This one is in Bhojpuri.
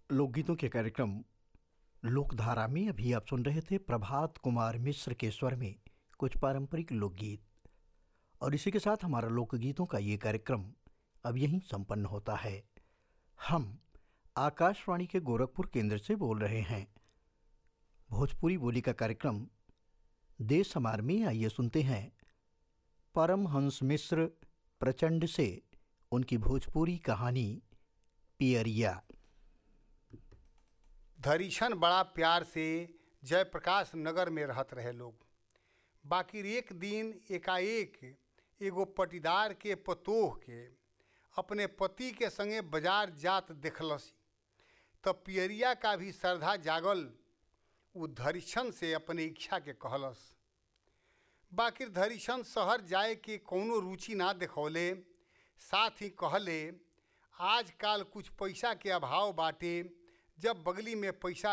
लोकगीतों के कार्यक्रम लोकधारा में अभी आप सुन रहे थे प्रभात कुमार मिश्र के स्वर में कुछ पारंपरिक लोकगीत और इसी के साथ हमारा लोकगीतों का ये कार्यक्रम अब यहीं संपन्न होता है हम आकाशवाणी के गोरखपुर केंद्र से बोल रहे हैं भोजपुरी बोली का कार्यक्रम देश समार में आइए सुनते हैं परमहंस मिश्र प्रचंड से उनकी भोजपुरी कहानी पियरिया धरीछन बड़ा प्यार से जयप्रकाश नगर में रहत रहे लोग बाकी एक दिन एकाएक एगो पटीदार के पतोह के अपने पति के संगे बाजार जात देखलसी तब पियरिया का भी श्रद्धा जागल उ धरीछन से अपने इच्छा के कहलस बाकी धरीछन शहर जाए के कौनो रुचि ना देखौले साथ ही कहले आजकल कुछ पैसा के अभाव बाटे जब बगली में पैसा